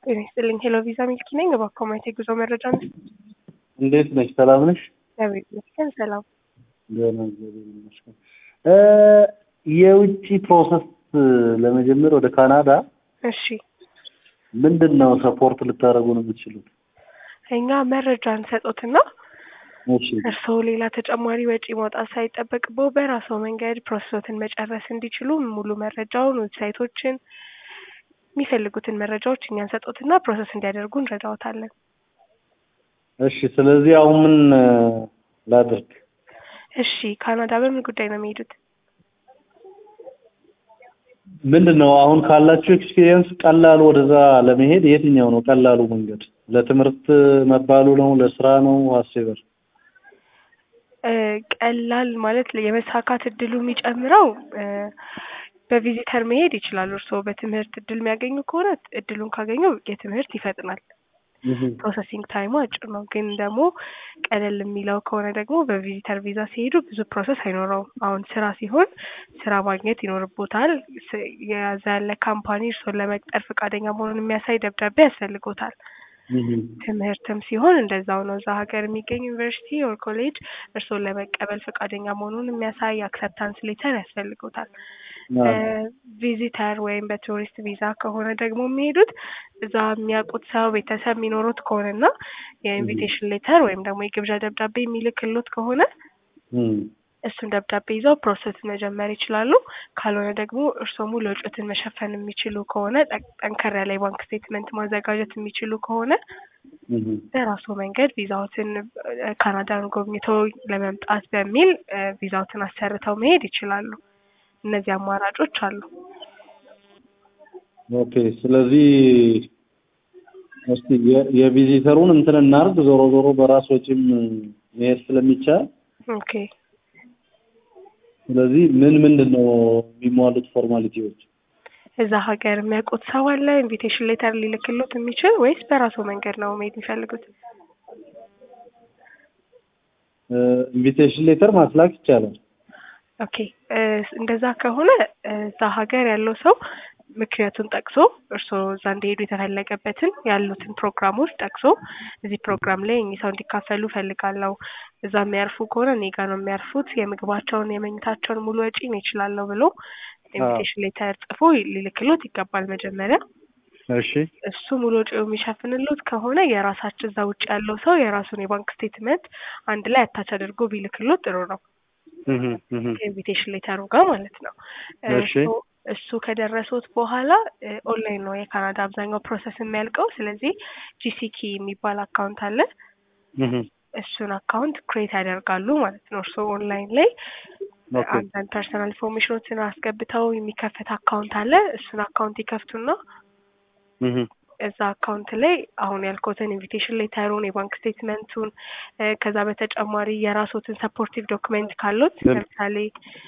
ጤና ይስጥልኝ። ሄሎ ቪዛ ሚልኪ ነኝ። እባክዎ ማየት የጉዞ መረጃ ነው። እንዴት ነሽ? ሰላም ነሽ? እግዚአብሔር ይመስገን ሰላም። ደህና እግዚአብሔር ይመስገን። እ የውጭ ፕሮሰስ ለመጀመር ወደ ካናዳ እሺ፣ ምንድን ነው ሰፖርት ልታደርጉ ነው የምትችሉት? እኛ መረጃ እንሰጦትና እሺ እርስዎ ሌላ ተጨማሪ ወጪ ማውጣት ሳይጠበቅብዎ በራስዎ መንገድ ፕሮሰሶትን መጨረስ እንዲችሉ ሙሉ መረጃውን፣ ዌብሳይቶችን፣ የሚፈልጉትን መረጃዎች እኛ እንሰጦትና ፕሮሰስ እንዲያደርጉ እንረዳዎታለን። እሺ። ስለዚህ አሁን ምን እ ላድርግ? እሺ፣ ካናዳ በምን ጉዳይ ነው የሚሄዱት? ምንድን ነው አሁን ካላችሁ ኤክስፒሪየንስ ቀላሉ ወደዛ ለመሄድ የትኛው ነው ቀላሉ መንገድ? ለትምህርት መባሉ ነው? ለስራ ነው? አስበር እ ቀላል ማለት የመሳካት እድሉ የሚጨምረው እ በቪዚተር መሄድ ይችላሉ። እርስዎ በትምህርት እድል የሚያገኙ ከሆነ እድሉን ካገኙ የትምህርት ይፈጥናል። ፕሮሰሲንግ ታይሙ አጭር ነው። ግን ደግሞ ቀለል የሚለው ከሆነ ደግሞ በቪዚተር ቪዛ ሲሄዱ ብዙ ፕሮሰስ አይኖረውም። አሁን ስራ ሲሆን ስራ ማግኘት ይኖርቦታል። ስ- የዛ ያለ ካምፓኒ እርስዎን ለመቅጠር ፈቃደኛ መሆኑን የሚያሳይ ደብዳቤ ያስፈልጎታል። ትምህርትም ሲሆን እንደዛው ነው። እዛ ሀገር የሚገኝ ዩኒቨርሲቲ ኦር ኮሌጅ እርስዎን ለመቀበል ፈቃደኛ መሆኑን የሚያሳይ አክሰፕታንስ ሌተር ያስፈልጎታል። ቪዚተር ወይም በቱሪስት ቪዛ ከሆነ ደግሞ የሚሄዱት እዛ የሚያውቁት ሰው ቤተሰብ የሚኖሩት ከሆነና የኢንቪቴሽን ሌተር ወይም ደግሞ የግብዣ ደብዳቤ የሚልክሎት ከሆነ እሱን ደብዳቤ ይዘው ፕሮሰስ መጀመር ይችላሉ። ካልሆነ ደግሞ እርስዎ ሙሉ ወጪዎትን መሸፈን የሚችሉ ከሆነ ጠ- ጠንከር ያለ የባንክ ስቴትመንት ማዘጋጀት የሚችሉ ከሆነ በራሱ መንገድ ቪዛዎትን እ ካናዳን ጎብኝተው ለመምጣት በሚል እ ቪዛዎትን አሰርተው መሄድ ይችላሉ። እነዚህ አማራጮች አሉ። ኦኬ። ስለዚህ እስቲ የ- የቪዚተሩን እንትን እናርግ። ዞሮ ዞሮ በራስ ወጪም መሄድ ስለሚቻል ኦኬ ስለዚህ ምን ምንድን ነው የሚሟሉት ፎርማሊቲዎች? እዛ ሀገር የሚያውቁት ሰው አለ ኢንቪቴሽን ሌተር ሊልክሎት የሚችል ወይስ በራሱ መንገድ ነው መሄድ የሚፈልጉት? ኢንቪቴሽን ሌተር ማስላክ ይቻላል። ኦኬ እ እንደዛ ከሆነ እ እዛ ሀገር ያለው ሰው ምክንያቱን ጠቅሶ እርስዎ እዛ እንዲሄዱ የተፈለገበትን ያሉትን ፕሮግራሞች ጠቅሶ እዚህ ፕሮግራም ላይ እኚህ ሰው እንዲካፈሉ እፈልጋለሁ፣ እዛ የሚያርፉ ከሆነ እኔ ጋር ነው የሚያርፉት፣ የምግባቸውን የመኝታቸውን ሙሉ ወጪ እኔ እችላለሁ ብሎ ኢንቪቴሽን ሌተር ጽፎ ሊልክሎት ይገባል መጀመሪያ። እሺ እሱ ሙሉ ወጪው የሚሸፍንሎት ከሆነ የራሳቸው እዛ ውጭ ያለው ሰው የራሱን የባንክ ስቴትመንት አንድ ላይ አታች አድርጎ ቢልክሎት ጥሩ ነው። እህ እህ ከኢንቪቴሽን ሌተሩ ጋር ማለት ነው። እሺ። እሱ- እሱ ከደረሱት በኋላ እ ኦንላይን ነው የካናዳ አብዛኛው ፕሮሰስ የሚያልቀው። ስለዚህ ጂሲኪ የሚባል አካውንት አለ። እህ እሱን አካውንት ክሬት ያደርጋሉ ማለት ነው። እርስዎ ኦንላይን ላይ ኦኬ አንዳንድ ፐርሰናል ኢንፎርሜሽኖችን አስገብተው የሚከፈት አካውንት አለ። እሱን አካውንት ይከፍቱና እህ እዛ አካውንት ላይ አሁን ያልኩትን ኢንቪቴሽን ሌተሩን የባንክ ስቴትመንቱን እ ከዛ በተጨማሪ የራስዎትን ሰፖርቲቭ ዶክመንት ካሉት ምን? ለምሳሌ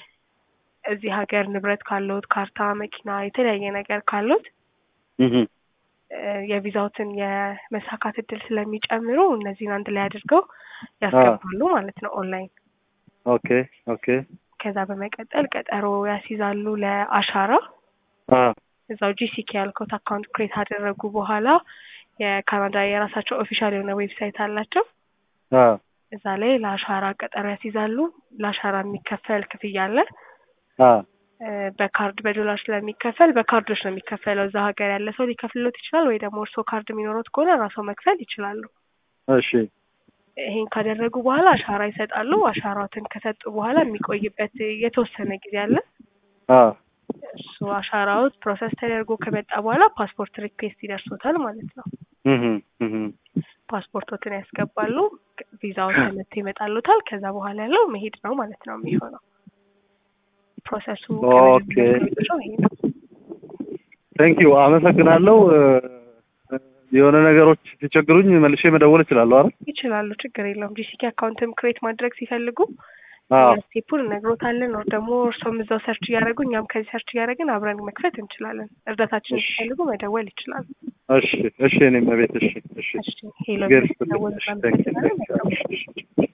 እዚህ ሀገር ንብረት ካሉት ካርታ፣ መኪና፣ የተለያየ ነገር ካሉት እህ እ የቪዛዎትን የመሳካት እድል ስለሚጨምሩ እነዚህን አንድ ላይ አድርገው ያስገባሉ ማለት ነው ኦንላይን። ኦኬ ኦኬ ከዛ በመቀጠል ቀጠሮ ያስይዛሉ ለአሻራ አ እዛው ጂሲኬ ያልኩት አካውንት ክሬት አደረጉ በኋላ የካናዳ የራሳቸው ኦፊሻል የሆነ ዌብሳይት አላቸው። አ እዛ ላይ ለአሻራ ቀጠሮ ያስይዛሉ። ለአሻራ የሚከፈል ክፍያ አለ። አ እ በካርድ በዶላር ስለሚከፈል በካርዶች ነው የሚከፈለው። እዛ ሀገር ያለ ሰው ሊከፍልሎት ይችላል፣ ወይ ደግሞ እርስዎ ካርድ የሚኖሩት ከሆነ ራስዎ መክፈል ይችላሉ። እሺ ይሄን ካደረጉ በኋላ አሻራ ይሰጣሉ። አሻራዎትን ከሰጡ በኋላ የሚቆይበት የተወሰነ ጊዜ አለ። አ እሱ አሻራዎት ፕሮሰስ ተደርጎ ከመጣ በኋላ ፓስፖርት ሪኩዌስት ይደርሶታል ማለት ነው። እህ እህ ፓስፖርቶትን ያስገባሉ። ቪዛዎች ተመቶ ይመጣሉታል። ከዛ በኋላ ያለው መሄድ ነው ማለት ነው የሚሆነው። ፕሮሰሱ ኦኬ። ከመጀመሪያው ይሄ ነው። ቴንክ ዩ አመሰግናለሁ። እ የሆነ ነገሮች ሲቸግሩኝ መልሼ መደወል እችላለሁ አይደል? ይችላሉ፣ ችግር የለውም። ጂሲኪ አካውንትም ክሬት ማድረግ ሲፈልጉ አዎ እኛ ስቴፑን እነግሮታለን። ነው ደግሞ እርስዎም እዛው ሰርች እያደረጉ እኛም ከዚህ ሰርች እያደረግን አብረን መክፈት እንችላለን። እርዳታችን እሺ። ሲፈልጉ መደወል ይችላሉ። እሺ እሺ እኔም ቤት እሺ እሺ እሺ ሄሎ ጌርስ ደወል ቴንክ ዩ ቴንክ ዩ